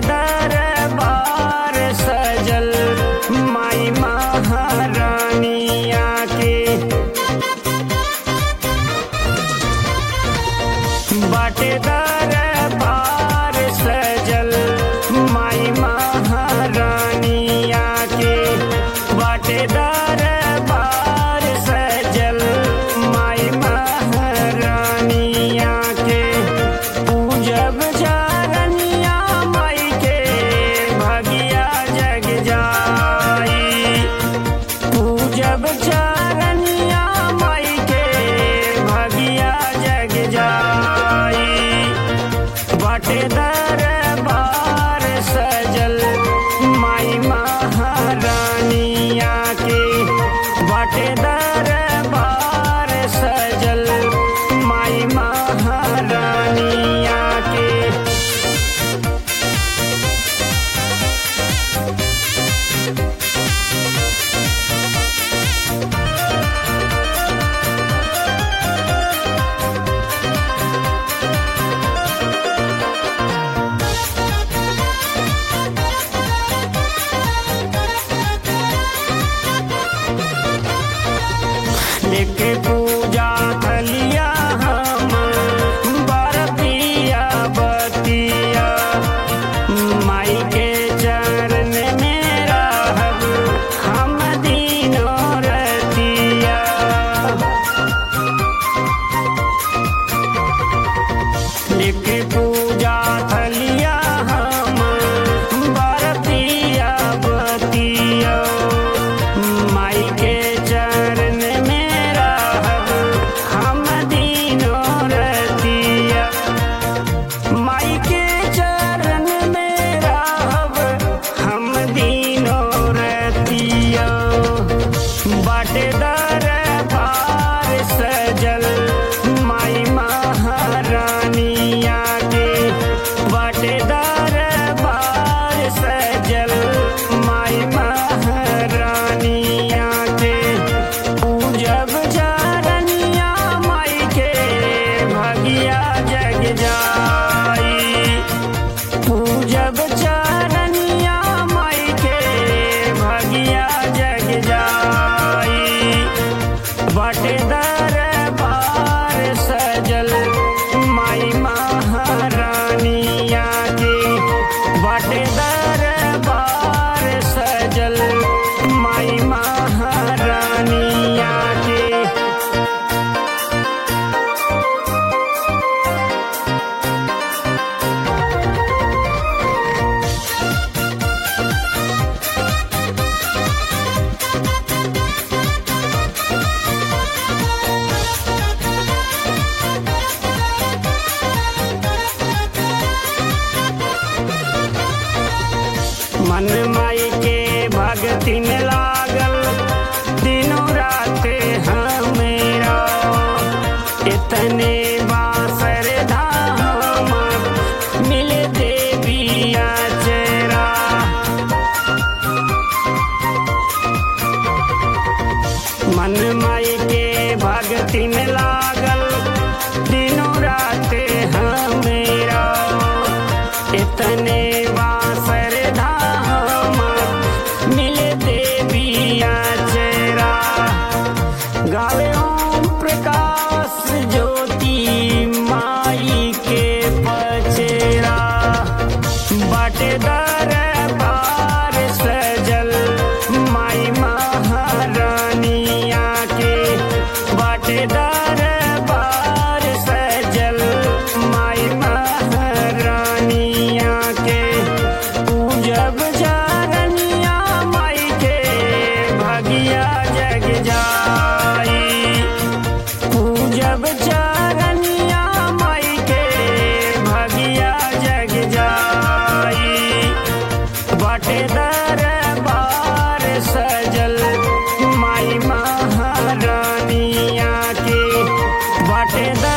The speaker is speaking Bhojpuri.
दरबार सजल माई महारानिया के बाटे दरबार सजल माई महारानिया के बाटे दरबार सजल माई महारानिया के पूजब चरनिया माई के भगिया जग जाई पूजब चरनिया माई के भगिया जग जाई बाटे दरबार सजल माई महारानिया के बाटे दरबार सजल माई महारानिया के लेके पूजा थलिया हम बरतिया बतिया माई के चरण में रहब हम दिनों रतिया लेके पूजा थलिया हम बरतिया बतिया माई के चरण में रहब हम दिनों रतिया माई के चरण में रहब हम दिनों रतिया बाटे दरबार सजल माई महारानिया के बाटे दरबार सजल माई महारानिया के पूजब चरनिया माई के भगिया जग जाई पूजब चरनिया माई के भगिया जग जाई बाटे दरबार सजल माई महारानिया के बाटे दरबार सजल माई महारानिया के मन माई के भगतिन लागल दिनों रात हमेरा इतने बासर धाम मिल देविया चेरा मन माई के भगतिन लागल दिनों रात हमेरा इतने बासर धाम मिल देविया चेरा गावे ओम प्रकाश ज्योति माई के पचेरा बाटे दरबार सजल माई महारानिया के बाटे दरबार सजल माई महारानिया के पूजब चरनिया माई के भगिया जग जाई पूजब चरनिया माई के भगिया जग जाई बाटे दरबार सजल माई महारानिया के बाटे दर